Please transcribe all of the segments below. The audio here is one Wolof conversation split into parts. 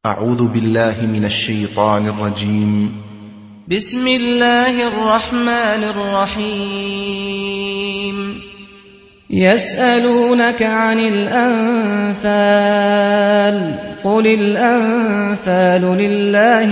أعوذ بالله من الشيطان الرجيم بسم الله الرحمن الرحيم يسألونك عن الأنفال قل الأنفال لله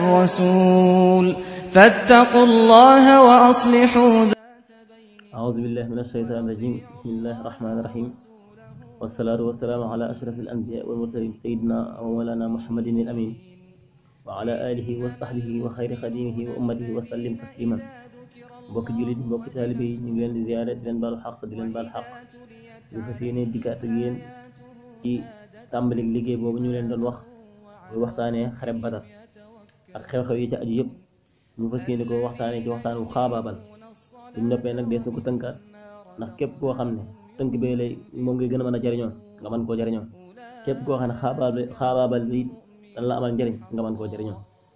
والرسول فاتقوا الله وأصلحوا ذات أعوذ بالله من الشيطان الرجيم بسم الله الرحمن الرحيم والصلاة والسلام على أشرف الأنبياء والمرسلين سيدنا ومولانا محمد الأمين وعلى آله وصحبه وخير خديمه وأمته وسلم تسليما mbokk jullit mbokk taalibe yi ñu ngi leen di ziyaare di leen baalu xaq di leen baal xaq ñu fas yéene dikkaat ak yéen ci tàmbalik liggéey boobu ñu leen doon wax muy waxtaanee xareb Badar ak xew-xew yi ca aju yëpp ñu fas yéene ko waxtaanee ci waxtaan wu xaabaabal buñ noppee nag dees na ko tënkaat ndax képp koo xam ne tënk bee lay moom ngay gën a mën a jariñoo nga mën koo jariñoo képp koo xam ne xaabaabal xaabaabal bi dana la amal njariñ nga mën koo jariñoo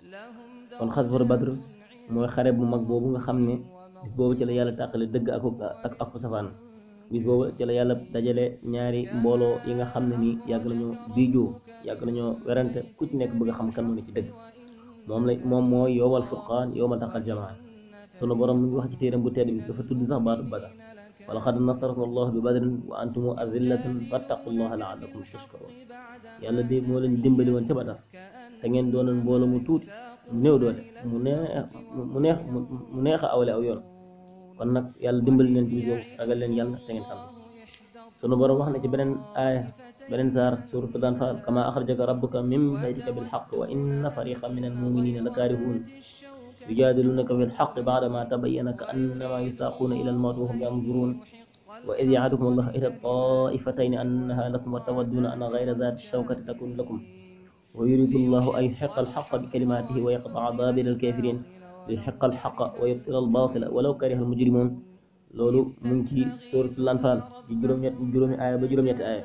kon xasfatu Badr mooy xare bu mag boobu nga xam ne bis boobu ci la yàlla tàqale dëgg ak ak ak safaan bis boobu ci la yàlla dajale ñaari mbooloo yi nga xam ne nii yàgg nañoo biijoo yàgg nañoo werante ku ci nekk bëgg a xam kan moo ne ci dëgg moom la moom mooy yowmal furqaan yowma taqal jamaa sunu borom mu ngi wax ci téeram bu tedd bi dafa tudd sax baatu badar wa laqad nasarakum allahu bi badrin wa antum azillatun fattaqullaha laallakum tashkurun yàlla de moo leen dimbali woon ca badar te ngeen doonoon mbooloo mu tuuti mu néew doole mu neex mu neex mu neex a awale aw yoon kon nag yàlla dimbali leen ci boobu ragal leen yàlla te ngeen sant sunu borom wax na ci beneen aaya beneen saar suratu Anfaal kama axrajaka rabbuka min baytika bilxaq wa inna fariqan min almuminina la kaarihuun يجادلونك في الحق بعدما تبين كأنما يساقون إلى الموت وهم ينظرون وإذ يعدكم الله إلى الطائفتين أنها لكم وتودون أن غير ذات الشوكة تكون لكم ويريد الله أن يحق الحق بكلماته ويقطع دابر الكافرين ليحق الحق ويبطل الباطل ولو كره المجرمون loolu mu ngi ci suuratul Anfaal di juróom-ñett juróomi aaya ba juróom-ñetti aaya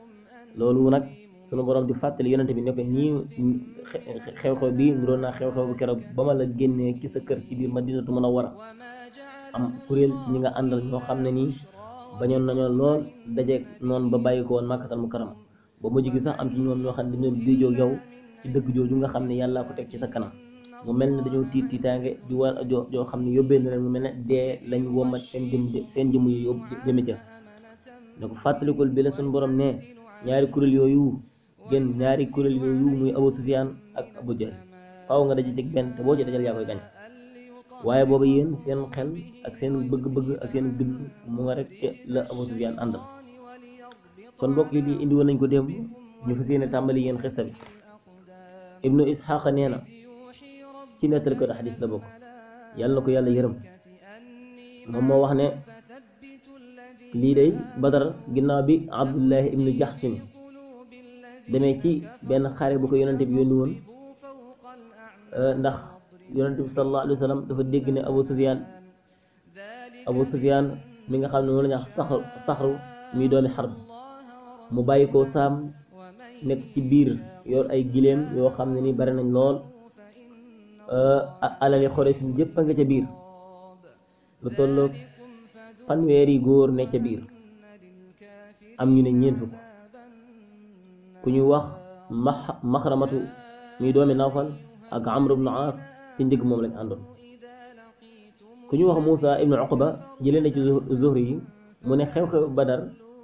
loolu nag sunu borom di fàttali yonente bi ne ko nii xew-xew bi niroon naa xew-xew bu keroog ba ma la génnee ci sa kër ci biir Madinatu Munawwara am kuréel ci ñi nga àndal ñoo xam ne nii bañoon nañoo lool dajeeg noonu ba bàyyi ko woon Makkatal Mukarrama ba mujj gi sax am ci ñoom ñoo xam ne dañoo diijoo yow ci dëgg jooju nga xam ne yàllaa ko teg ci sa kanam mu mel ne dañoo tiit tiitaange ju war joo joo xam ne yóbbee na leen mu mel ne dee lañ womat seen jëm seen jëmm yi yóbbu jëme ca ne ko fàttalikul bi la suñu borom ne ñaari kuréel yooyu gën ñaari kuréel yooyu muy Abu Sufyaan ak Abu Jahl faaw nga daje ci benn te boo ci dajal yaa koy gañ waaye booba yéen seen xel ak seen bëgg-bëgg ak seen dund mu nga rek ca la Abu Sufyaan àndal kon mbokk yi di indi woon nañ ko démb ñu fas yéene tàmbali yéen xista bi ibnu Isxaaqa nee na ci nettali ko xadis la bokk yàlla na ko yàlla yërëm moom moo wax ne lii day Badar ginnaaw bi Abdullahi ibnu Jaxsin demee ci benn xare bu ko yonente bi yónni woon ndax yonente bi sallallahu alayhi wa sallam dafa dégg ne Abu Sufyaan Abu Sufyaan mi nga xam ne moom la ñu wax saxru saxru muy doomi xarb mu bàyyi ko saam nekk ci biir yor ay gileem yoo xam ne ni bari nañ lool alali Xuraysh yëpp a nga ca biir lu tolloog fanweeri góor ne ca biir am ñu ne ñeent fukk ku ñuy wax max maxramatu muy doomi Nawfal ak Amr ibnu Aas ci ndigg moom lañ àndoon ku ñuy wax Muusa ibnu Uqba jëlee na ci Zuhri yi mu ne xew-xew Badar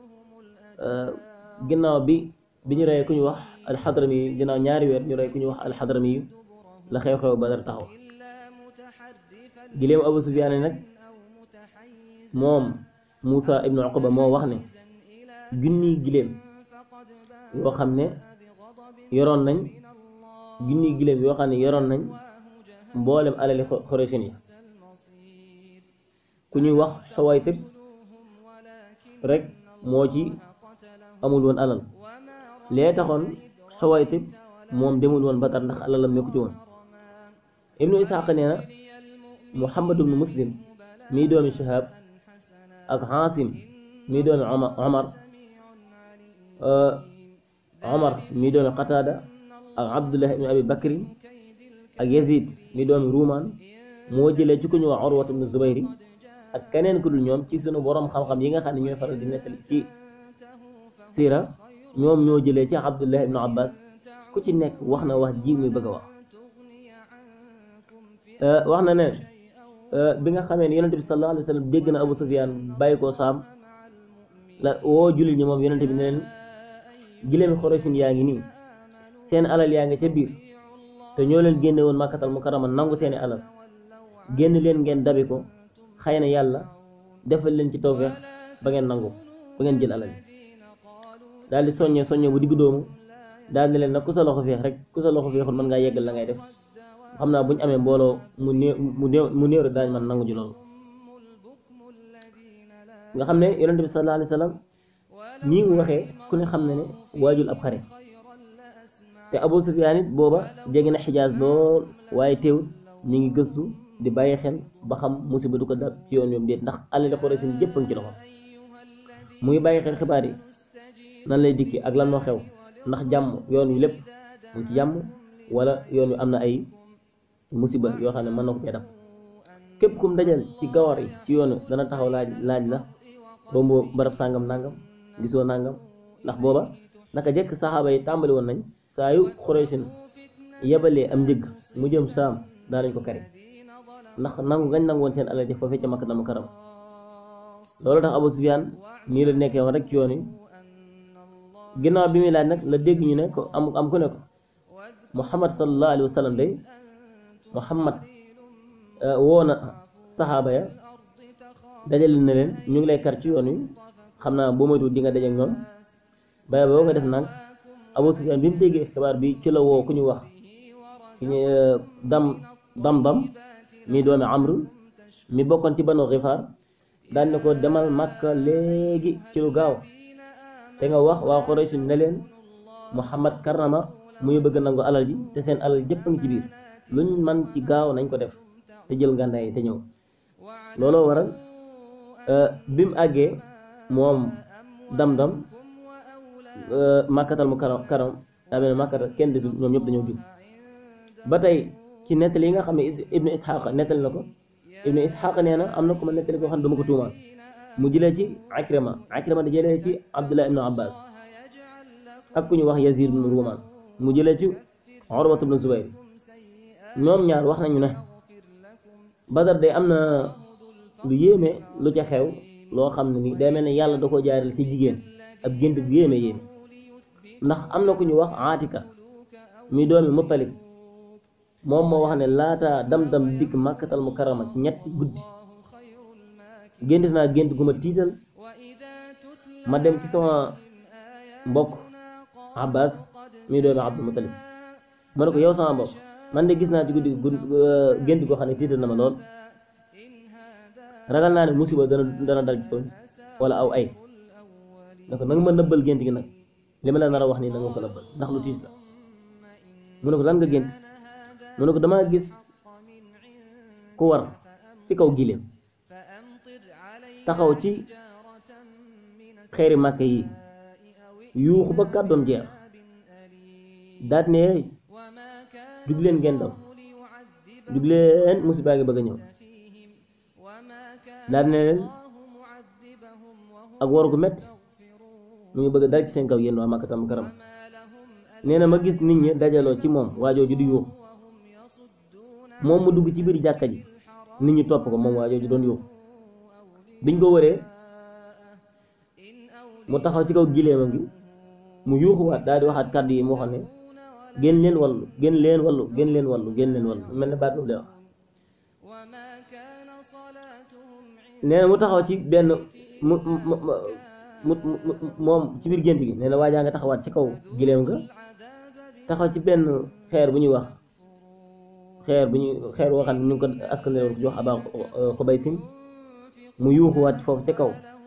ginnaaw bi bi ñu reyee ku ñuy wax alxadrami yi ginnaaw ñaari weer ñu rey ku ñuy wax alxadrami yi la xew-xew Badar taxaw gileem Abu Sufyaan nag moom Muusa ibnu Uqba moo wax ne junniy gileem yoo xam ne yoroon nañ junniy gileem yoo xam ne yoroon nañ mboolem alali Xuraysh yi ku ñuy wax Xuwaytib rek moo ci amul woon alal lee taxoon Xuwaytib moom demul woon Badar ndax alalam nekku ci woon ibnu Isxaaq nee na Muhammad ibnu Muslim mii doomi Shihab ak Xaasim mii doomi Omar Omar mii doomi Qataada ak Abdullah ibnu Abi Bakri ak Yazid mii doomi Ruumaan moo jëlee ci ku ñu wax Urwat ibnu Zubayri ak keneen ku dul ñoom ci sunu borom xam-xam yi nga xam ne ñooy faral di nettali ci siira ñoom ñoo jëlee ci Abdullah ibnu Abbas ku ci nekk wax na wax ji muy bëgg a wax wax na ne bi nga xamee ne yonente bi sallallahu alayhi wa sallam dégg na Abu Sufyaan bàyyi koo saam la woo jullit ñi moom yonente bi ne leen gileemi xorosin yaa ngi nii seen alal yaa ngi ca biir te ñoo leen génne woon màkkatal mukarrama nangu seeni alal génn leen ngeen dabi ko xëy na yàlla defal leen ci tawfeex ba ngeen nangu ba ngeen jël alal yi daal di soññee soññee bu diggu doomu daal di leen nag ku sa loxo feex rek ku sa loxo feexul mën ngaa yeggal la ngay def xam naa bu ñu amee mbooloo mu néew mu néew mu néew daañ man nangu ji loolu nga xam ne yonente bi sallallahu alayhi wa sallam nii mu waxee ku ne xam ne ne waajul ab xare te Abu Sufyaan it booba jege na xijaas lool waaye teewut ñu ngi gëstu di bàyyi xel ba xam musiba du ko dal ci yoon yoom déet ndax alali Quraysh jëpp a ngi ci loxo mu ngi bàyyi xel xibaar yi nan lay dikki ak lan moo xew ndax jàmm yoon wi lépp mu ci jàmm wala yoon wi am na ay musiba yoo xam ne mën na ko cee def képp kum dajal ci gawar yi ci yoon wi dana taxaw laaj laaj la rombo barab sàngam nangam gisoo nangam ndax booba naka jekk saxaaba yi tàmbali woon nañ saa yu Quraysh yebalee am njëgg mu jëm saam daa nañ ko kari ndax nangu gañ nangu woon seen alal ji foofee ca Makka dama karam loolu tax Abu Sufyaan nii la nekkee woon rek ci yoon wi ginnaaw bi muy laaj nag la dégg ñu ne ko am am ku ne ko Muhammad sallallahu alayhi wa sallam day Muhammad woo na saxaaba ya dajale na leen ñu ngi lay kar ci yoon wi xam naa boo moytuwul di nga daje ak ñoom bay boo ko def nag Abu Sufyaan bi mu déggee xibaar bi ci la woo ku ñu wax ku ñu dam dam dam mi doomi Amr mi bokkoon ci Banu Gifaar daan ne ko demal Makka léegi ci lu gaaw te nga wax waa Quraysh ne leen Muhammad karrama muy bëgg nangu alal ji te seen alal jëpp a ngi ci biir luñ man ci gaaw nañ ko def te jël ngàndaay te ñëw looloo waral bi mu àggee moom dam-dam màkkatal mu karam karam daa mel ne màkkatal kenn desul ñoom ñëpp dañoo jub ba tey ci nettali yi nga xam ne ibnu ishaq nettali na ko ibnu ishaq nee na am na ko ma nettali koo xam ne dama ko tuumaal mu jëlee ci akrima akrima da jëlee ci abdullah ibnu abbas ak ku ñu wax yazid ibnu ruman mu jëlee ci urwat ibnu zubayr ñoom ñaar wax nañu ne badar day am na lu yéeme lu ca xew loo xam ne ni day mel ne yàlla da ko jaarale ci jigéen ab gént bu yéeme yéeme ndax am na ku ñu wax aatika mi doomi muttalib moom moo wax ne laata dam-dam dikk màkkatal mu karama ci ñetti guddi gént naa gént gu ma tiital ma dem ci sama mbokk abbas mi doomi abdul muttalib ma ne ko yow sama mbokk man de gis naa ci guddi gént goo xam ne tiital na ma lool ragal naa ne musiba dana dana dal ci soñ wala aw ay ne ko nanga ma nëbbal gént gi nag li ma la nar a wax nii nanga ma ko nëbbal ndax lu tiis la mu ne ko lan nga gént mu ne ko damaa gis ku war ci kaw gileem taxaw ci xeeri màkke yi yuuxu ba kàddoom jeex daat ne jug leen ngeen daw jug leen musibaa ngi bëgg a ñëw daat ne leen ak waru gu metti mu ngi bëgg dal ci seen kaw yéen waa Makkatal Mukarrama nee na ma gis nit ñi dajaloo ci moom waajooju di yuuxu moom mu dugg ci biir jàkka ji nit ñi topp ko moom waajooju doon yuuxu biñ ko wëree mu taxaw ci kaw gileemam gi mu yuuxuwaat daal di waxaat kàddu yi mu waxoon ne génn leen wallu génn leen wallu génn leen wallu génn leen wallu mel ne baat boobu lay wax nee na mu taxaw ci benn mu mu mu moom ci biir gént gi nee na waajaa nga taxawaat ci kaw gileem nga taxaw ci benn xeer bu ñuy wax xeer bu ñuy xeer woo xam ne ñu ngi ko askan wi jox aba xubaysin mu yuuxuwaat foofu ca kaw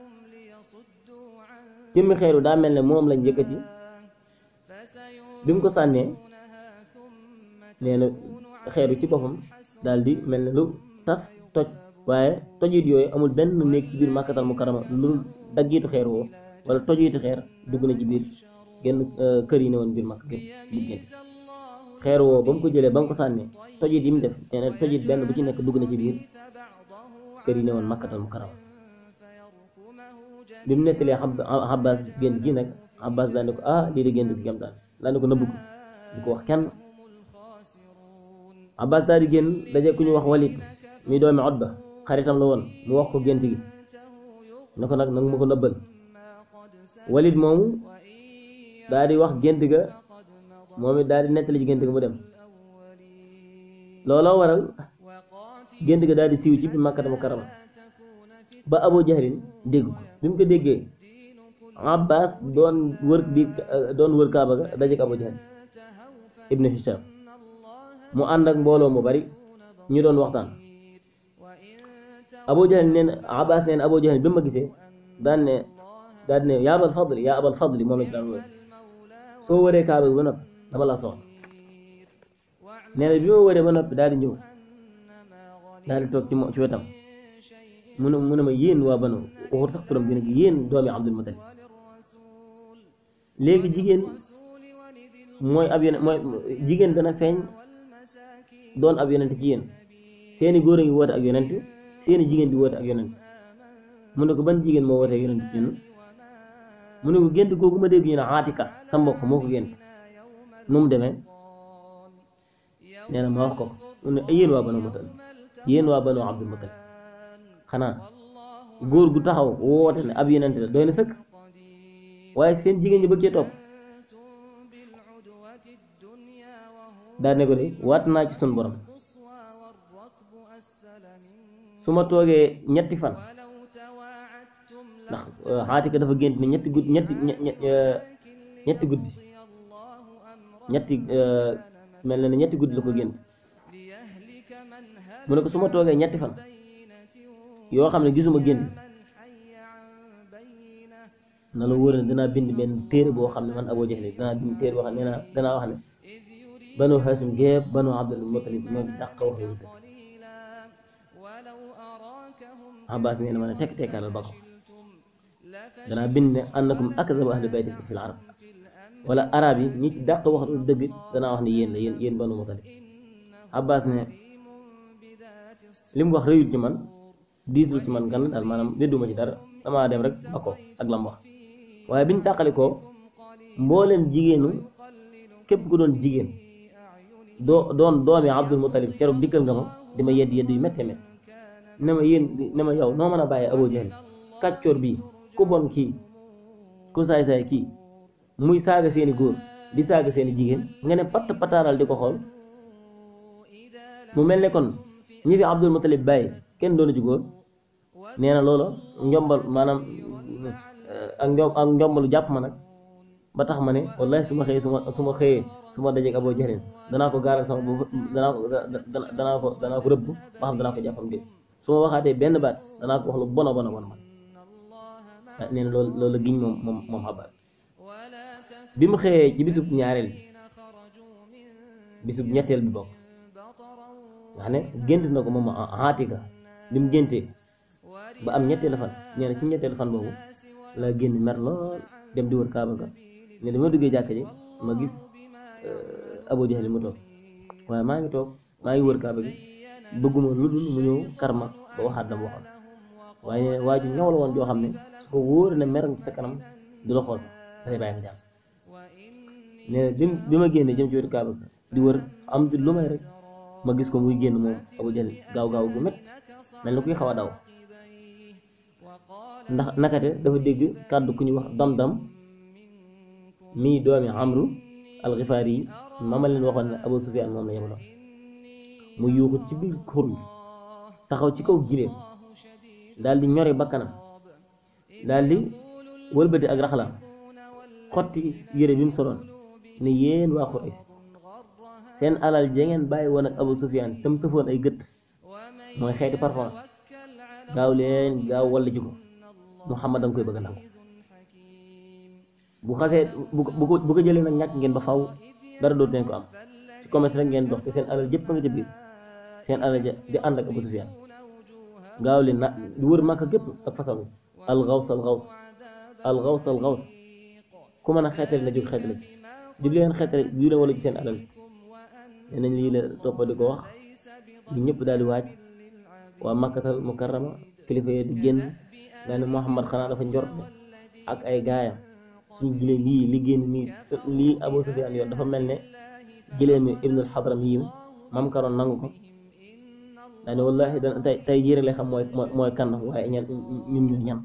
jëmmi xeeru daa mel ne moom lañ yëkkati bi mu ko sànnee nee na xeeru ci boppam daal di mel ne lu taf toj waaye tojit yooyu amul benn néeg ci biir màkkatal mu karama lu daggiitu xeer woo wala tojiitu xeer dugg na ci biir genn kër yi ne woon biir màkk gépp génn xeer woo ba mu ko jëlee ba mu ko sànnee tojit yi mu def nee na tojit benn bu ci nekk dugg na ci biir kër yi ne woon màkkatal mu karama bi mu nettalee Abbas gént gi nag Abbas daan ne ko ah lii de gént gi gam daan daan ne ko nëbbu ko du ko wax kenn Abbas daal di génn daje ku ñu wax Walid mi doomi Utba xaritam la woon mu wax ko gént gi ne ko nag nag ma ko nëbbal Walid moomu daal di wax gént ga moom it daal di nettali ci gént ga mu dem looloo waral gént ga daal di siiw ci bi Makkata Mukarrama ba Abu Jahlin dégg ko bi mu ko déggee Abbas doon wër di doon wër Kaaba ga dajeek Abu Jahl ibnu Hisham mu ànd ak mbooloo mu bari ñu doon waxtaan Abu Jahl neen Abbas neen Abu Jahl bi ma gisee daan ne daan ne yaa abal fadli yaa abal fadli moom it daan wër soo wëree Kaaba gi ba noppi dama la soxla nee na bi ma wëree ba noppi daal di ñëw daal di toog ci mo ci wetam mu ne mu ne ma yéen waa banu waxut sax turam bi nag yéen doomi Abdul Mutalib léegi jigéen mooy ab yonent mooy jigéen dana feeñ doon ab yonent ci yéen seeni góor a ngi woote ak yonent seeni jigéen di woote ak yonent mu ne ko ban jigéen moo woote ak yonent ci ñun mu ne ko gént googu ma dégg ñu ne Aatika sa mbokk moo ko gént nu mu demee nee na ma wax ko mu ne yéen waa banu Mutalib yéen waa banu Abdul Mutalib xanaa góor gu taxaw woote ne ab yonent la doy na sëkk waaye seen jigéen ñi bëgg cee topp daal ne ko de waat naa ci sun borom su ma toogee ñetti fan ndax Aatika dafa gént ne ñetti guddi ñetti ñetti guddi ñetti mel na ne ñetti guddi la ko gént mu ne ko su ma toogee ñetti fan yoo xam ne gisuma génn na la wóor ne danaa bind benn téere boo xam ne man Abu Jahl danaa bind téere boo xam ne nee naa danaa wax ne banu Haasim gépp banu Abdul Mutalib ñoo dàq wax lu dëgg Abbas nee na ma ne tekk tekkaaral ba ko danaa bind ne annakum akzabu ahli bayti fil arab wala arab yi ñi ci dàq wax lu dëgg danaa wax ne yéen la yéen yéen banu Mutalib Abbas ne li mu wax rëyul ci man diisul ci man gan daal maanaam dédduma ci dara damaa dem rek ba ko ak lam wax waaye biñ tàqali ko mbooleem jigéenu képp ku doon jigéen doo doon doomi Abdul Mutalib keroog dikkal nga ma di ma yedd yedd yu métte mét ne ma yéen ne ma yow noo mën a bàyyi Abu Jahl kàccoor bii ku bon kii ku saay-saay kii muy saaga seeni góor di saaga seeni jigéen nga ne patt pataaral di ko xool mu mel ne kon ñi fi Abdul Mutalib bàyyi kenn doonu ci góor nee na loola njombal maanaam ak njom ak njombalu jàpp ma nag ba tax ma ne wallahi su ma xëyee su ma su ma xëyee su ma dajeeg Abu Jahl danaa ko gaaral sama bopp danaa ko danaa ko danaa ko rëbb ba xam danaa ko jàppam dé su ma waxaatee benn baat danaa ko wax lu bona bona bona man nee na loolu loolu giñ moom moom moom xabaar bi mu xëyee ci bisub ñaareel bisub ñetteel bi bokk nga xam ne gént na ko moom Aatika bi mu géntee ba am ñetteelu fan nee na ci ñetteelu fan boobu la génn mer lool dem di wër Kaaba ga ne dama duggee jàkka ji ma gis Abu Jahl mu toog waaye maa ngi toog maa ngi wër Kaaba gi bëgguma lu dul mu ñëw karma ba waxaat dama waxoon waaye waa ju ñaw la woon joo xam ne su ko wóor ne mer nga sa kanam du la xool dafay bàyyi nga jàmm nee na bi bi ma génnee jëm ci wër Kaaba ga di wër am di lu may rek ma gis ko muy génn moom Abu Jahl gaaw gaaw gu métti mel na kuy xaw a daw ndax nakate dafa dégg kàddu ku ñuy wax dam-dam mii doomi amru alxifaari yi ma ma leen waxoon ne Abu Sufyaan moom la yemaloon mu yuuxu ci biir xur bi taxaw ci kaw gileem daal di ñori bakkanam daal di wëlbati ak raxalaam xotti yére bi mu soloon ne yéen waa Quraysh seen alal ja ngeen bàyyi woon ak Abu Sufyaan tam sëfoon ay gët mooy xeeti parfum gaaw leen gaaw walla ji ko Muhammad danga koy bëgg a nangu bu xasee bu ko bu ko jëlee nag ñàkk ngeen ba faw dara dootu leen ko am ci commerce rek ngeen dox te seen alal jëpp a nga ca biir seen alal ja di ànd ak Abu Sufyaan gaaw leen na di wër Makka gépp ak façon al gaws al gaws al gaws al gaws ku mën a xeetale na jóg xeetale ci jóg leen xeetale ju leen wala ci seen alal nee nañ lii la toppa di ko wax ñu ñëpp daal di waaj waa Makkatal Mukarrama kilifa yi di génn daa ne Muhammad xanaa dafa njort ak ay gaayam suñu gilee lii li génn nii lii Abu Sufyaan yoon dafa mel ne gileemi ibnul xadram yiw mam karoon nangu ko daa ne wallahi dana tey tey jii rek lay xam mooy mooy kan waaye ñan ñun ñu ñan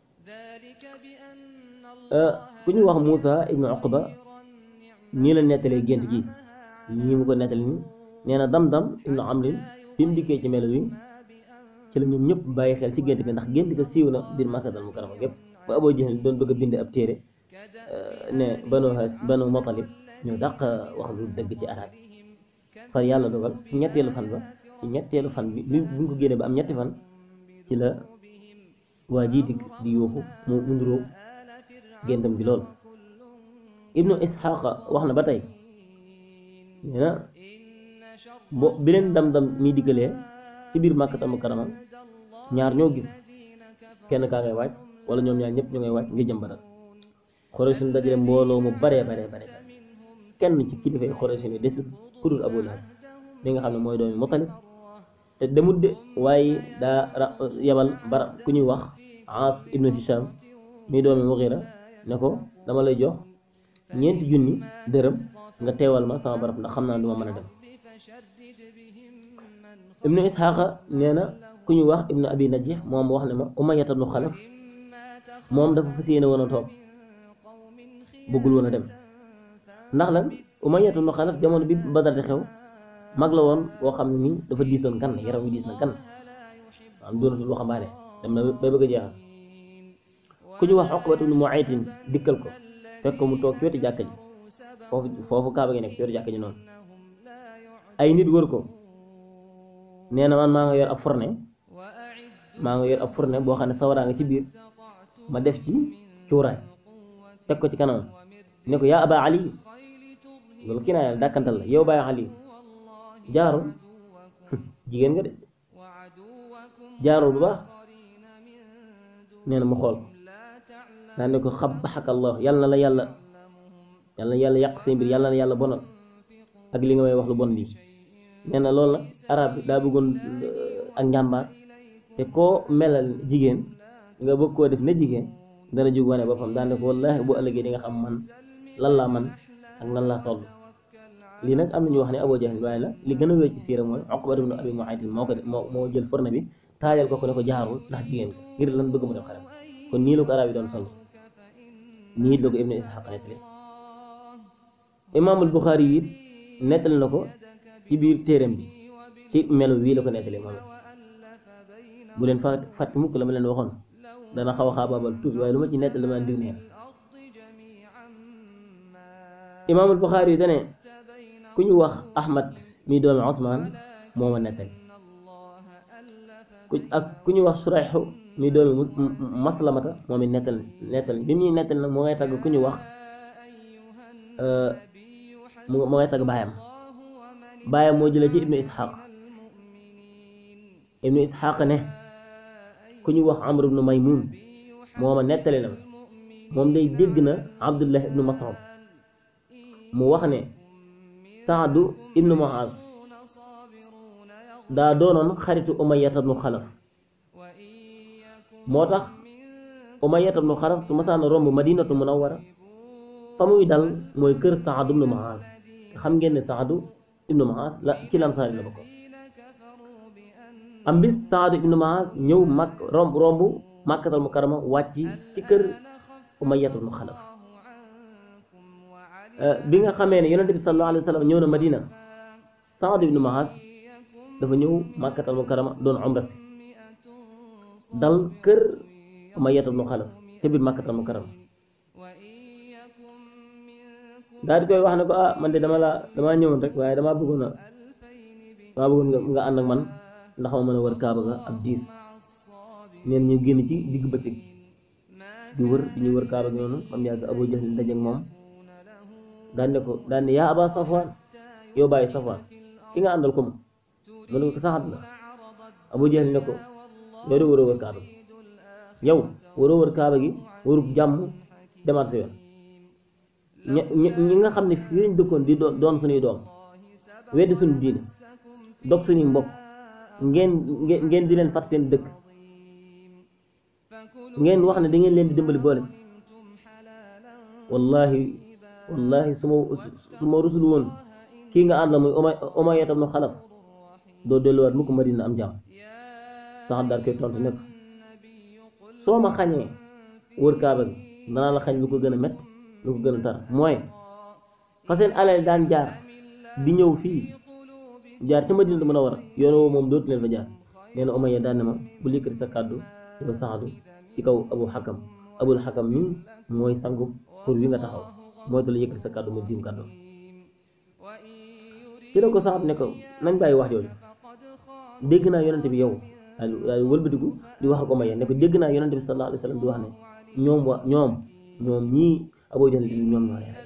ku ñu wax Moussa ibnu Uqba nii la nettalee gént gi nii mu ko nettali nii nee na dam-dam ibnu amrin bi mu dikkee ci melo wi ci la ñoom ñëpp bàyyi xel ci gént gi ndax gént ga siiw na biir Makkatal Mukarrama gépp ba Abu Jahl doon bëgg a bind ab téere ne banu banu Mutalib ñoo dàq wax lu dëgg ci arab far yàlla dogal ci ñetteelu fan ba ci ñetteelu fan bi bi buñ ko génnee ba am ñetti fan ci la waa jii di di yuuxu mu munduróo géntam bi lool ibnu isxaqa wax na ba tey nee na bo bi leen dam-dam mi diggalee ci biir Makkatal Mukarrama ñaar ñoo gis kenn kaa ngay waaj wala ñoom ñaar ñëpp ñu ngay waaj ngir jëm Badar Quraysh suñ dajale mbooloo mu baree baree bare kenn ci kilifay Quraysh yi desul ku dul Abu Lahab mi nga xam ne mooy doomi Mutalib te demut de waaye daa yabal bara ku ñuy wax Aas ibnu Hisham mi doomi Mughira ne ko dama lay jox ñeenti junni dërëm nga teewal ma sama barab ndax xam naa duma mën a dem ibnu Isxaaqa nee na ku ñuy wax ibnu Abi Najih moom wax ne ma Umayyata ibnu Xalaf moom dafa fas yéene woon a toog bëggul woon a dem ndax lan Umayyatu ibnu Xalaf jamono bi Badar di xew mag la woon boo xam ne nii dafa diisoon kan yaram wi diis na kan am doonatul waxambaane dem na bay bëgg a jeexal ku ñu wax Uqbatu ibnu Muaytin dikkal ko fekk ko mu toog ci wetu jàkka ji foofu foofu kaaba gi nekk ci wetu jàkka ji noonu ay nit wër ko nee na man maa nga yor ab fourne maa nga yor ab fourne boo xam ne sawaraa nga ci biir ma def ci cuuraay teg ko ci kanam ne ko yaa aba ali loolu kii naa yàlla dàkkantal la yow baay ali jaarul jigéen nga de jaarul bu baax nee na mu xool daan ne ko xabaxaka allah yàlla na la yàlla yàlla na yàlla yàq say mbir yàlla na yàlla bonal ak li nga may wax lu bon lii nee na loolu nag arab bi daa bëggoon ak njàmbaar te koo melal jigéen nga bëgg koo def ne jigéen dana jóg wane boppam daan ne ko wallaahi bu ëllëgee di nga xam man lan laa man ak nan laa toll lii nag am na ñu wax ne Abu Jahl waaye la li gën a wér ci siira mooy Uqba ibn Abi Mu'ayt moo ko moo moo jël forne bi taajal ko ko ne ko jaarul ndax jigéen ko ngir lan bëgg mu def xaram kon nii la ko arab yi doon sol nii la ko Ibnu Ishaq nettali imaamul Buxaari yi nettali na ko ci biir téeram bi ci melo wii la ko nettali moom bu leen fa fàtte mukk la ma leen waxoon dana xaw a xaabaabal tuuti waaye lu ma ci nettali dama ndir neex imaamul Buxaari yi dane ku ñu wax Ahmad mi doomi Osmaan moo ma nettali ku ak ku ñu wax Surayxu mi doomi Maslamata moom it nettali nettali bi muy nettali nag moo ngay tagg ku ñu wax moo ngay tagg baayam baayam moo jëlee ci ibnu Ishaq ibnu Ishaq ne ku ñu wax Amr ibnu Maymun moo ma nettali na moom day dégg na Abdullah ibnu Mas'ud mu wax ne Saadu ibnu Muaz daa doonoon xaritu Umayyata ibnu Xalaf moo tax Umayyata ibnu Xalaf su masaan romb Madinatu Munawwara fa muy dal mooy kër Saadu ibnu Muaz xam ngeen ne Saadu ibnu Muaz la ci Ansaar la bokk am bis Saadu ibnu Muaz ñëw mag romb romb Makkatal Mukarrama wàcc ci kër Umayyata ibnu Xalaf bi nga xamee ne yonente bi sallallahu alayhi wa sallam ñëw na Madina Saad ibnu Muaz dafa ñëw Makkatal Mukarrama doon umra si dal kër Umayya ibnu Xalaf ca biir Makkatal Mukarrama daal di koy wax ne ko ah man de dama la damaa ñëwoon rek waaye damaa bëggoon a damaa bëggoon nga ànd ak man ndax ma mën a wër Kaaba ga ab diir neen ñu génn ci digg bëccëg di wër di ñu wër Kaaba gi noonu am yàgg Abu Jahl daje ak moom daan ne ko daan ne yaa aba safwaan yow bàyyi safwaan ki nga àndal ko mu mu ne ko saxat la abu jahl ne ko yow de waroo wër kaaba gi yow waroo wër kaaba gi warub jàmm demaat sa yoon ñi ñi nga xam ne fii lañ dëkkoon di doon suñuy doom weddi suñu diine dog suñuy mbokk ngeen ngeen di leen fat seen dëkk ngeen wax ne da ngeen leen di dimbali boole wallahi wallahi su ma su ma rusul woon ki kii nga ànd la muy Umay Umayya ibn Xalaf doo delluwaat mukk Madina am jàmm sax daal koy tontu ne ko soo ma xañee wër kaaba gi danaa la xañ lu ko gën a métti lu ko gën a tar mooy fa seen alal daan jaar di ñëw fii jaar ca Madina mën a war a yoon woo moom dootu leen fa jaar nee na Umayya daan ne ma bu likkati sa kàddu yow saxadu ci kaw abu xakam abul xakam mi mooy sangu pour wi nga taxaw mooy te la yëkkati sa kàddu mu diim kàddu ci la ko saxat ne ko nañ bàyyi wax jooju dégg naa yonente bi yow daal daal wëlbatiku di wax ak Umayya ne ko dégg naa yonente bi sallallahu alayhi wa sallam di wax ne ñoom wa ñoom ñoom ñii Abu Jahl ñoom ñoo lay rey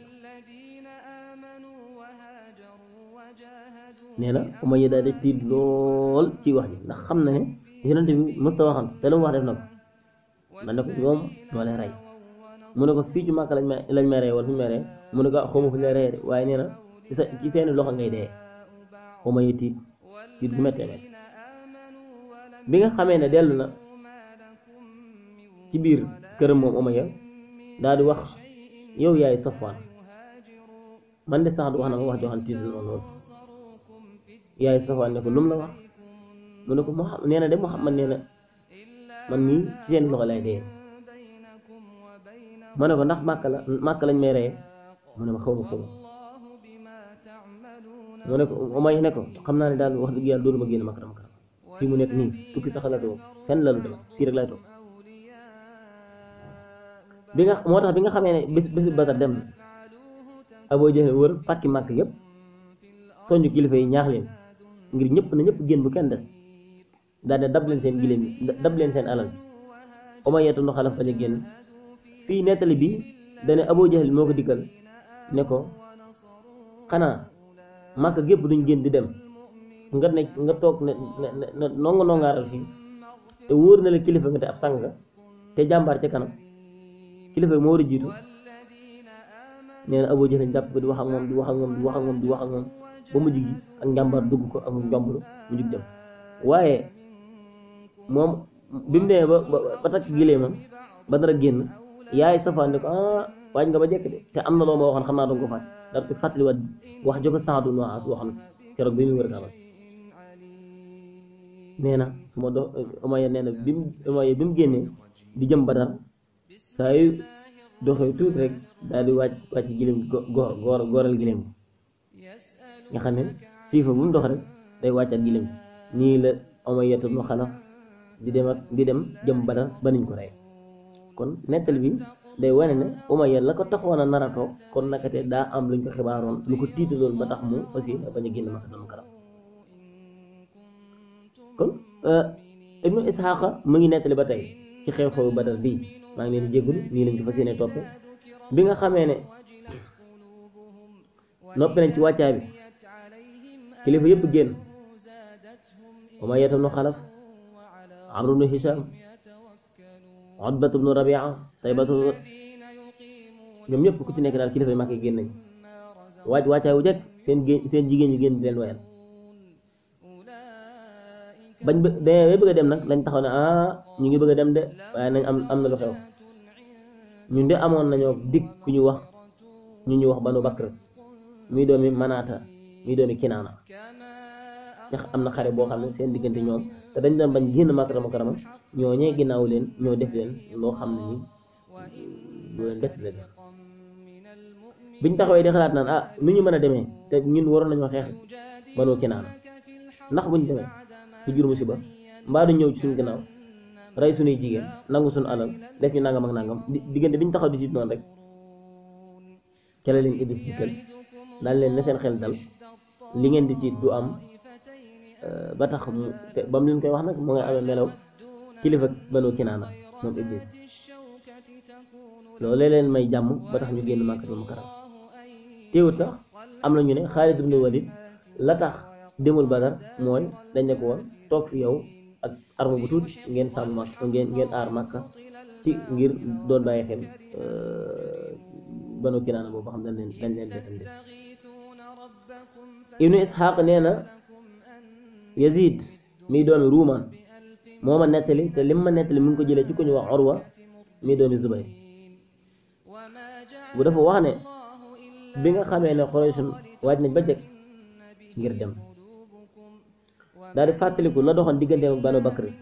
nee na Umayya daal di tiit lool ci wax ji ndax xam na ne yonente bi mës ta waxam te lu mu wax def na ko man ne ko ñoom ñoo lay rey mu ne ko fii ci Màkka lañ may lañ may rey wala fu ñu may rey mu ne ko xaw ma fu ñu lay rey de waaye nee na ci sa ci seeni loxo ngay dee Umayya tiit tiit bu méttee métti bi nga xamee ne dellu na ci biir këram moom Umayya daal di wax yow yaay Safwaan man de sax du wax na ma wax joo xam tiit na lool yaay Safwaan ne ko lum la wax mu ne ko Muhammad nee na de Muhammad nee na man mii ci seen loxo lay dee ma ne ko ndax màkk la màkk lañ may reye mu ne ma xaw ma xaw ma mu ne ko Umayya ne ko xam naa ne daal wax dëgg yàlla dootuma génn màkk dama kanam fii mu nekk nii tukki sax la toog fenn la lu dama fii rek lay toog bi nga moo tax bi nga xamee ne bés bés bi Badar dem na Abu Jahl wër pàkki màkk yëpp soññu kilifa yi ñaax leen ngir ñëpp na ñëpp génn bu kenn des daal ne dab leen seen giléem yi dab leen seen alal Umayya ibn Xalaf bañ a génn fii nettali bi dane Abu Jahl moo ko dikkal ne ko xanaa màkk gépp duñ génn di dem nga ne nga toog ne ne ne nonga nongaaral fii te wóor na la kilifa nga te ab sang nga te jàmbaar ca kanam kilifa moo war a jiitu nee na Abu Jahl jàpp ko di wax ak moom di wax ak moom di wax ak moom di wax ak moom ba mujj gi ak njàmbaar dugg ko ak njomblu mu jug dem waaye moom bi mu demee ba ba takk gileemam ba dara génn yaay Safwaan ne ko ah waaj nga ba jekk de te am na loo ma waxoon xam naa danga ko fàtt daal ko fàttaliwaat wax jo ko Saadu ibn Muaaz waxoon keroog bi mu wër kaaba nee na su ma dox Umayya nee na bi mu Umayya bi mu génnee di jëm Badar saa yu doxee tuuti rek daal di wàcc wàcc gileem go goor gooral gileem nga xam ne siifa bu mu dox rek day wàccaat gileem nii la Umayya ibn Xalaf di dem ak di dem jëm Badar ba niñ ko rey kon nettali bi day wane ne Umayya la ko taxoon a nar a toog kon nakate daa am luñ ko xibaaroon lu ko tiitaloon ba tax mu aussi bañ a génn Makkatal Mukarram kon Ibnu Isxaaqa mu ngi nettali ba tey ci xew-xewu Badar bii maa ngi leen di jégalu nii lañ ko fas yéene toppe bi nga xamee ne noppi nañ ci wàccaay bi kilifa yëpp génn Umayya ibnu Xalaf Amru ibnu Hisham Utbatu ibnu Rabia Saybatu ñoom ñëpp ku ci nekk daal kilifa yi mag yi génn nañ waaj wàccaay wu jekk seen gé seen jigéen ñi génn di leen wayal bañ ba demee bëgg a dem nag lañ taxaw ne ah ñu ngi bëgg a dem de waaye nañ am am na lu xew ñun de amoon nañoo dig ku ñu wax ñu ñu wax Banu Bakr muy doomi Manaata muy doomi Kinaana ndax am na xare boo xam ne seen diggante ñoom te dañ doon bañ génn Makkatal Mukarrama ñoo ñee ginnaaw leen ñoo def leen loo xam ne ni lu leen bett leen biñ taxawee di xalaat naan ah nu ñu mën a demee te ñun waroon nañoo xeex Banu Kinaana ndax buñ demee su jur musiba mbaa du ñëw ci suñu ginnaaw rey suñuy jigéen nangu suñu alal def ñu nangam ak nangam diggante biñ taxaw di siit noonu rek ca la leen Iblis dikkal daal leen ne seen xel dal li ngeen di tiit du am ba tax mu te ba mu leen koy wax nag mu nga amee melaw kilifa Banu Kinaana moom Iblis loolu leen may jàmm ba tax ñu génn Makkatal Mukarram teewut sax am na ñu ne Xaalid ibn Walid la tax demul Badar mooy dañ ne ko woon toog fi yow ak arme bu tuuti ngeen sàmm màkk ngeen ngeen aar màkka ci ngir doon bàyyi xel Banu Kinaana boobu xam dañ leen dañ leen defande Ibnu Isxaaq nee na Yazid mi doomi Ruumaan moo ma nettali te lim ma nettali mi ngi ko jëlee ci ku ñu wax Urwa mi doomi Zubayr bu dafa wax ne bi nga xamee ne Quraysh waaj nañ ba jëkk ngir dem daal di fàttaliku la doxoon digganteem ak Banu Bakri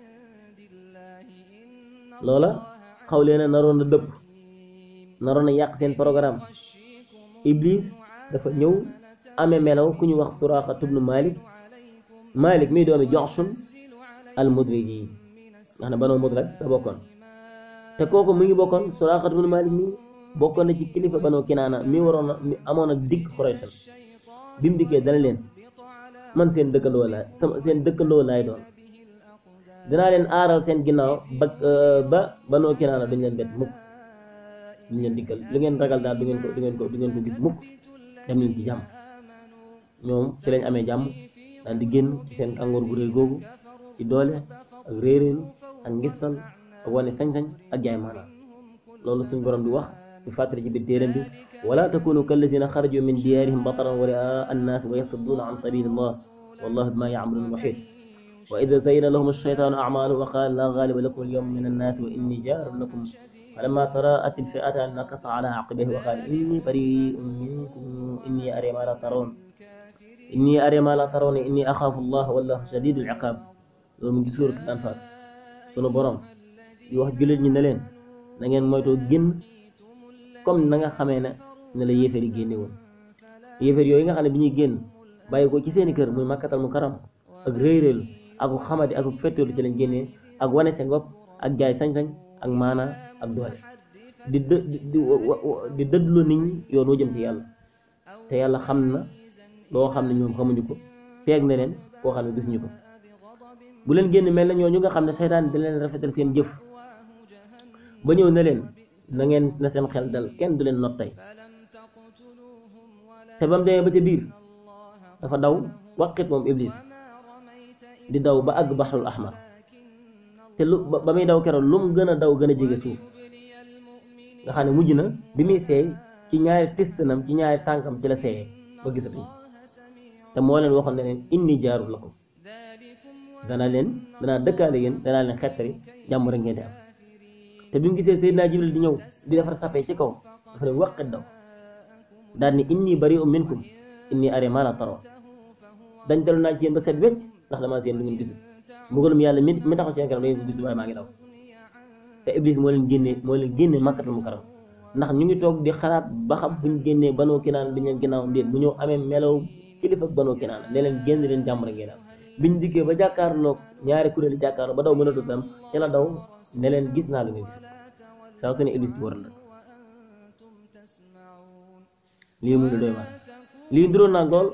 loola xaw leen a naroon a dëpp naroon a yàq seen programme Iblis dafa ñëw amee melaw ku ñu wax Suraaqa tubnu Malik Malik mii doomi Joxsun al Mudriji nga xam ne Banu Mudraj la bokkoon te kooku mu ngi bokkoon Suraaqa tubnu Malik mii bokkoon na ci kilifa Banu Kinaana mi waroon a mi amoon ak digg Quraysh bi mu dikkee dana leen man seen dëkkandoo laay sama seen dëkkandoo laay doon dinaa leen aaral seen ginnaaw ba ba Banu Kinaana duñ leen bett mukk duñ leen dikkal lu ngeen ragal daal du ngeen ko du ngeen ko du ngeen ko gis mukk dem leen ci jàmm ñoom ci lañ amee jàmm daal di génn ci seen kàngoor gu réy googu ci doole ak réeréelu ak ngistal ak wane sañ-sañ ak jaay maanaam loolu suñ borom di wax di fàttali ci biir téeram bi wala takunu kallazina xaraju min diyaarihim bataran wa riaa annaas wa yasudduuna an sabilillah wallahu bima yacmaluun muxiit wa ida zayyana lahum alcheytaanu acmaalahum wa qaala laa gaaliba lakum alyawma min annaasi wa inni jaarun lakum falamma taraat alfi'ataani nakasa ala aqibayhi wa qaala inni bari'un minkum inni araa maa laa tarawna inni araa maa laa tarawna inni axaafu allah wallahu shadiidul iqaab loolu mu ngi suuratul Anfaal sunu borom di wax jullit ñi ne leen na ngeen moytoo génn comme na nga xamee ne ne la yéefar yi génne woon yéefar yooyu nga xam ne bi ñuy génn bàyyi ko ci seeni kër muy makkatal mu karam ak réeréelu ak xamadi ak fetteelu ci lañ génnee ak wane seen bopp ak jaay sañ-sañ ak maana ak doole di dë di di dëddloo nit ñi yoon wu jëm ci yàlla te yàlla xam na loo xam ne ñoom xamuñu ko peeg na leen koo xam ne gisuñu ko bu leen génn mel na ñooñu nga xam ne seytaan da leen rafetal seen jëf ba ñëw na leen na ngeen na seen xel dal kenn du leen not tey te ba mu demee ba ca biir dafa daw waqit moom iblis di daw ba àgg baxrul ahmar te lu ba muy daw keroog lu mu gën a daw gën a jege suuf nga xam ne mujj na bi muy seey ci ñaari tistanam ci ñaari tànkam ci la seeyee ba gisatuñ te moo leen waxoon ne leen inni jaarul lakum danaa leen danaa dëkkaale yéen danaa leen xettari jàmm rek ngeen di am te bi mu gisee Seydina Jibril di ñëw di defar sape ci kaw dafa leen waqit daw daal ni inni bari'un minkum inni araa maa laa tarawna dañ dellu naa ci yéen ba set wecc ndax damaa seen lu ngeen gisul mbugalum yàlla mi mi taxaw seen kanam da ngeen ko gisul waaye maa ngi daw te Iblis moo leen génnee moo leen génnee Makkatul Mukarram ndax ñu ngi toog di xalaat ba xam buñ génnee Banu Kinaana bi leen ginnaawam déet bu ñëw amee melaw kilifa Banu Kinaana ne leen génn leen jàmm rek ngeen am biñ dikkee ba jàkkaarloog ñaari kuréeli jàkkaarloo ba daw mën a dut am ci la daw ne leen gis naa lu ngeen gis saa su ne Iblis ci waral la lii muy lu doy waar lii nduroon naa lool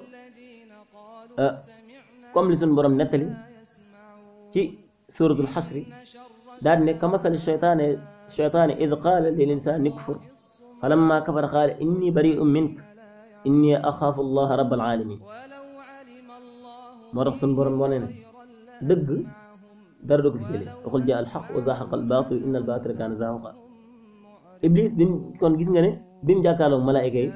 comme li suñu borom nettali ci suratul xasri daal di ne ka masali cheytaane cheytaane id qaala lil insaani kfur falamma kafara qaala inni bari'un mink inni axaafu allaha rabbal alamin moo tax suñu borom wane ne dëgg dara du ko fi jëlee waxul jaa alxaq wa zahaqa albaatil inna albaatila kaana zahuqa iblis bi kon gis nga ne bi mu jàkkaarloo malaayika yi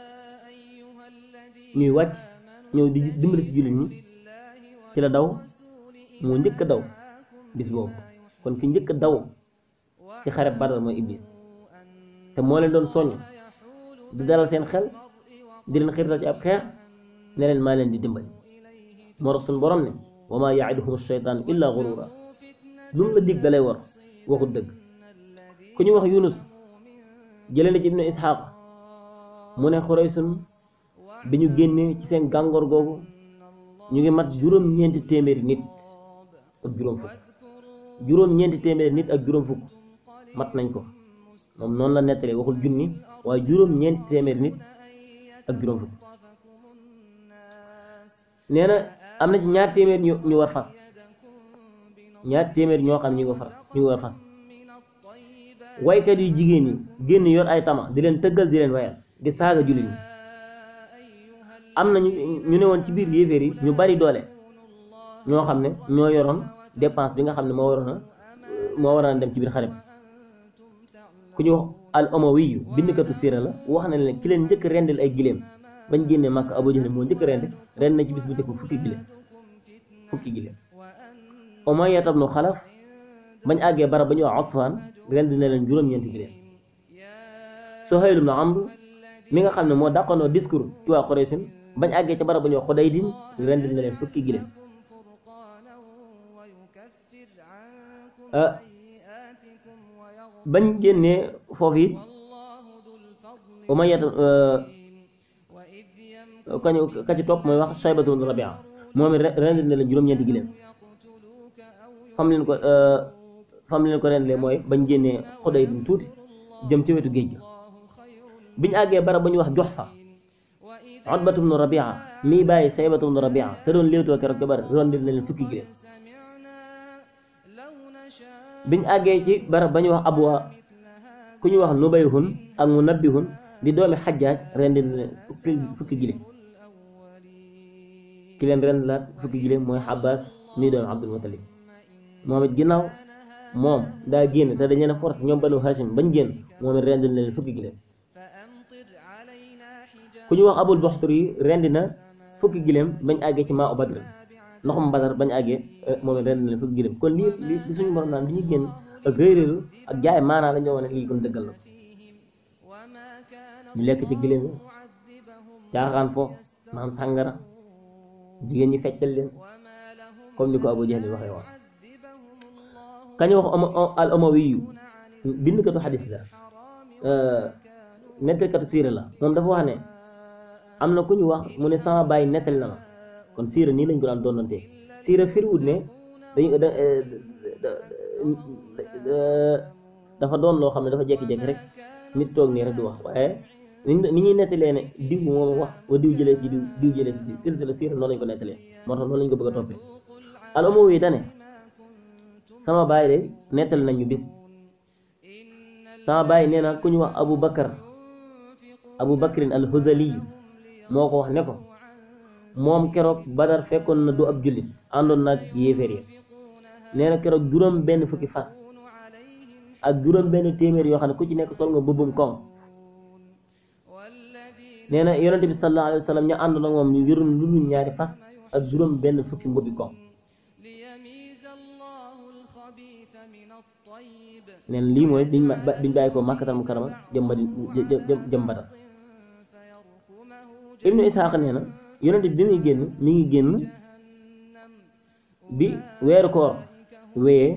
ñuy wàcc ñëw di dimbali ci jullit ñi ci la daw moo njëkk a daw bis boobu kon ki njëkk a daw ci xare Badar mooy iblis te moo leen doon soññ di dalal seen xel di leen xiirtal ci ab xeex ne leen maa leen di dimbali moo tax suñu borom ne wa maa yaiduhum shaytaan illa gurura lu mu la dig dalay war waxut dëgg ku ñu wax yunus jëlee na ci ibnu isxaaq mu ne xuraysun bi ñu génnee ci seen gàngoor googu ñu ngi mat juróom-ñeenti téeméeri nit ak juróom fukk juróom-ñeenti téeméeri nit ak juróom fukk mat nañ ko moom noonu la nettalee waxul junni waaye juróom-ñeenti téeméeri nit ak juróom fukk nee na am na ci ñaar téeméer ñu ñu war fas ñaar téeméer ñoo xam ñu ngi far ñu ngi war fas waykat yu jigéen ñi génn yor ay tama di leen tëggal di leen wayal di saaga jullit ñi am na ñu ñu ne woon ci biir yéeféer yi ñu bari doole ñoo xam ne ñoo yoroon dépense bi nga xam ne moo waroon a moo waroon a dem ci biir xare bi ku ñu wax al umawiyu bindkatu siira la wax na leen ki leen njëkk rendil ay giléem bañ génnee màkk Abu Jahl moo njëkk rend ren na ci bis bu njëkk fukki giléem fukki giléem Umayya ibnu Xalaf bañ àggee barab ba ñu wax Usfaan rend na leen juróom-ñeenti giléem Suhayl ibnu Amr mi nga xam ne moo dàqanoo discours ci waa Quraysh bañ àggee ca barab bu ñuy wax xuday din rendil na leen fukki giléem bañ génnee foofu it umayyat kañu ka ci topp mooy wax shaybatu bnu rabia moom it rendil na leen juróom-ñeenti giléem fam leen ko fam leen ko rendilee mooy bañ génnee xuday din tuuti jëm ci wetu géej ga biñu àggee barab bu ñuy wax jox fa Utbatu bnu Rabia mii bàyyi Saybatu bnu Rabia te doon léewtoo keroog jabar rendil na leen fukki giléem biñu àggee ci barab ba ñuy wax abwa ku ñuy wax nubayhun ak mu nabbihun di doomi xajjaaj rendil na leen fukki fukki giléem ki leen rendilaat fukki giléem mooy Abbas mii doomi Abdul Mutalib moom it ginnaaw moom daa génn te dañu ne force ñoom banu Hashim bañ génn moom it rendil na leen fukki giléem ku ñu wax abul boxtur yi rendi na fukki giléem bañ àggee ci maa u badr ndoxum badar bañ àggee moom it rendi na leen fukki giléem kon lii lii li suñu borom naan li ñu génn ak réeréeru ak jaay maanaa la ñoo wane lii kon dëggal la ñu lekk ci giléem yi caaxaan fo naan sàngara jigéen ñi feccal leen comme ni ko abu jahl waxee woon kañu wax al umawi yu bindkatu xadis la nettalkatu siira la moom dafa wax ne am na ku ñu wax mu ne sama bàyyi nettali na ma kon siira nii lañ ko daan doonante siira firiwut ne dañu dafa doon loo xam ne dafa jekki-jekki rek nit toog nii rek du wax waaye ni ñuy nettalee ne diw moom wax wa diw jëlee ci diw diw jëlee ci silsila siira noonu lañ ko nettalee moo tax noonu lañ ko bëgg a toppee al umawi dane sama bàyyi de nettali nañu bis sama bàyyi nee na ku ñu wax abu bakar abu bakrin al huzaliyu moo ko wax ne ko moom keroog badar fekkoon na du ab jullit àndoon naag yéeféer yi nee na keroog juróom benn fukki fas ak juróom benn téeméer yoo xam ne ku ci nekk sol nga mbubbum koŋ nee na yonente bi sallallahu alayhi wa sallam ñu àndoon ak moom ñu yoroon lu dul ñaari fas ak juróom benn fukki mbubbi koŋ neen lii mooy biñ ma biñ bàyyi ko màkkatal mu karama jëm ba jëm jëm badar ibnu isxaaq nee na yonent bi muy génn mi ngi génn bi weeru koor wéyee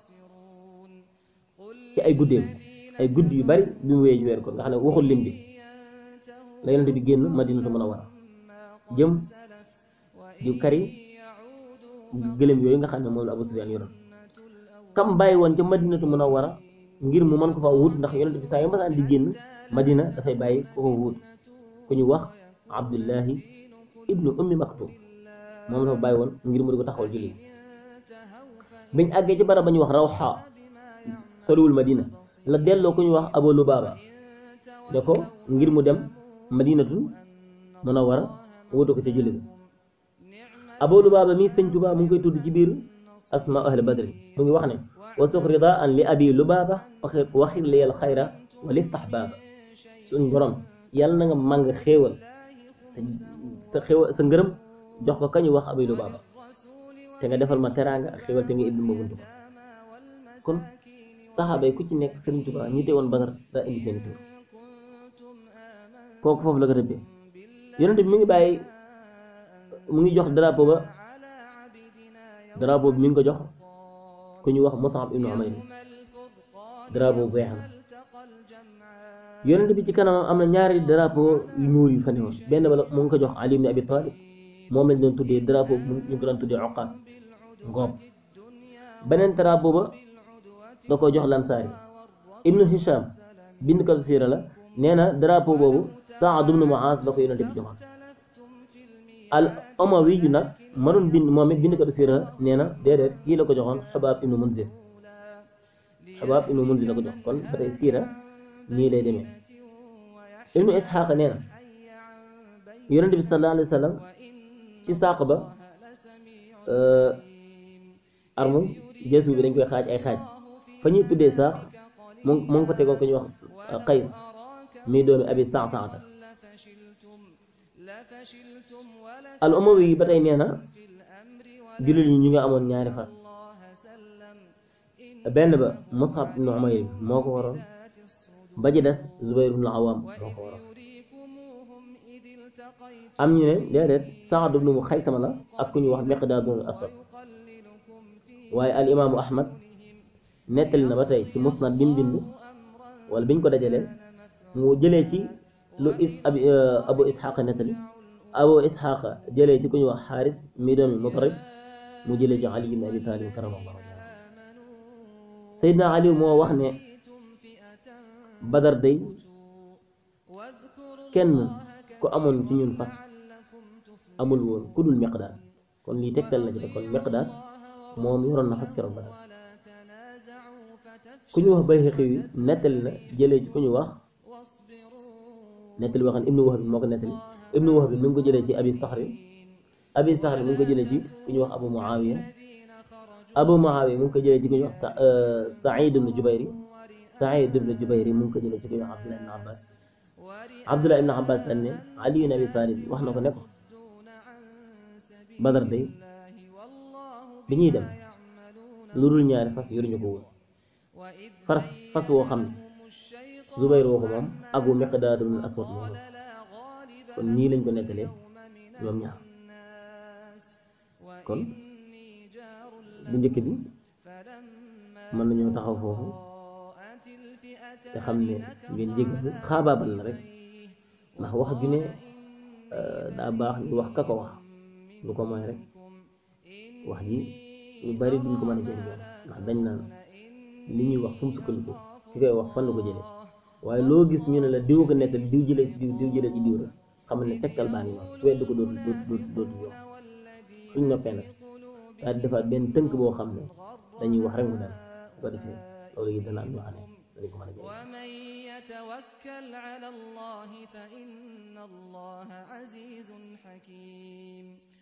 ci ay guddeem ay guddi yu bari bi mu wéyee ci weeru koor nga xam ne waxul lim bi la yonent bi génn madinatu munawwara jëm di kari gëlëm yooyu nga xam ne moom la Abu Sufyaan yoroon kam bàyyi woon ca madinatu munawwara ngir mu mën ko fa wut ndax yonent bi saa yu masaan di génn madina dafay bàyyi ko ko wut ku ñu wax abdullahi ibnu ummi maktum moom dafa bàyyi woon ngir mu di ko taxawal julli biñ àggee ci barab ba ñu wax rawxa soriwul madina la delloo ku ñu wax abu lubaaba ne ko ngir mu dem madinatu munawwara wutu ko ca julli ga abu lubaaba mi sëñ Tuubaa mu ngi koy tudd ci biir asma ahli badri mu ngi wax ne wa sux ridaan li abi lubaaba waxir liyal xayra wa liftax baaba suñ borom yàlla na nga màng xéewal sa xéewal sa ngërëm jox ko kañu wax abi lubaaba te nga defal ma teraanga ak xéewal te nga ibbi ma buntu kon saxaaba yi ku ci nekk sëriñ Tuubaa ñi te woon Badar daa indi seen tur kooku foofu la ko rëbbee yonent bi mi ngi bàyyi mu ngi jox drapeau ba drapeau bi mi ngi ko jox ku ñu wax Mus'ab ibnu Umayr drapeau bu weex la yonent bi ci kanamam am na ñaari drapeau yu ñuul yu fa newoon benn ba la mu ngi ko jox Ali ibn Abi Talib moom lañ doon tuddee drapeau bu ñu ko doon tuddee oqaat ngoob beneen drapeau ba da ko jox lansaari ibnu Hisham bind katu siira la nee na drapeau boobu Saad ibnu Muaz la ko yonent bi joxoon al Umawi yu nag mënoon bind moom it bind katu siira nee na déedéet kii la ko joxoon Xubaab ibnu Munzir Xubaab ibnu Munzir la ko jox kon ba tey siira nii lay demee ibnu Isxaaq nee na yonent bi sallallahu alayhi wa sallam ci sàq ba armu jeesu bi dañ koy xaaj ay xaaj fa ñuy tuddee saax mu mu ngi fa tegoon ko ñuy wax qays mii doomi abi saataata al umawi yi ba tey nee na jullit ñi ñu nga amoon ñaari fas benn ba musab ibnu umayr moo ko waroon ba ci des zubayr ibnu awaam moo ko waroon am ñu ne déedéet Saad ibnu mu Xaysama la ak ku ñuy wax Miqdaad ibnu Aswad waaye al imaamu Ahmad nettali na ba tey ci musnad bi mu bind wala biñ ko dajalee mu jëlee ci lu is abi abu Isxaaq nettali abu Isxaaq jëlee ci ku ñuy wax Xaaris mi doomi Mutarib mu jëlee ci Ali ibn Abi Talib karamallahu wajhahu Seydina Ali moo wax ne Badar day kenn ku amoon ci ñun fas amul woon ku dul Miqdaad kon lii tegtal na ci te kon Miqdaad moom yoroon na fas keroog Badar ku ñu wax Bayhaqi yi nettali na jëlee ci ku ñu wax nettali boo xam ne Ibnu Wahb moo ko nettali Ibnu Wahb mi ngi ko jëlee ci Abi Saxri Abi Saxri mi ngi ko jëlee ci ku ñu wax Abu Muawiya Abu Muawiya mi ngi ko jëlee ci ku ñu wax Saïd ibnu Jubayri Saïd ibnu Jubayri mi ngi ko jëlee ci ku ñu wax Abdullah ibnu Abbas Abdullah ibnu Abbas dañ ne Ali ibn Abi Talib wax na ko ne ko Badar day bi ñuy dem lu dul ñaari fas yoruñu ko woon fas fas woo xam ne Zubayr woo ko moom ak wu Miqdaad ibn Aswad moom kon nii lañ ko nettalee ñoom ñaar kon bu njëkk bi mën nañoo taxaw foofu te xam ne ngeen jég xaabaabal la rek ndax wax ju ne daa baax ñu wax ka ko wax lu ko mooy rek wax ji ñu bari duñ ko mën a jëriñoo ndax dañ naan li ñuy wax fu mu sukkandiku ki koy wax fan la ko jëlee waaye loo gis ñu ne la diw ko nettal diw jëlee ci diw diw jëlee ci diw rek xamal ne tegtal baa ngi noonu weddi ko dootu dootu dootu yomb suñ noppee nag daal di defaat benn tënk boo xam ne dañuy wax rek mu dem bu ko defee loolu yi dana am ñoo xam ne dañ ko mën a jëriñ ومن يتوكل على الله فإن الله عزيز حكيم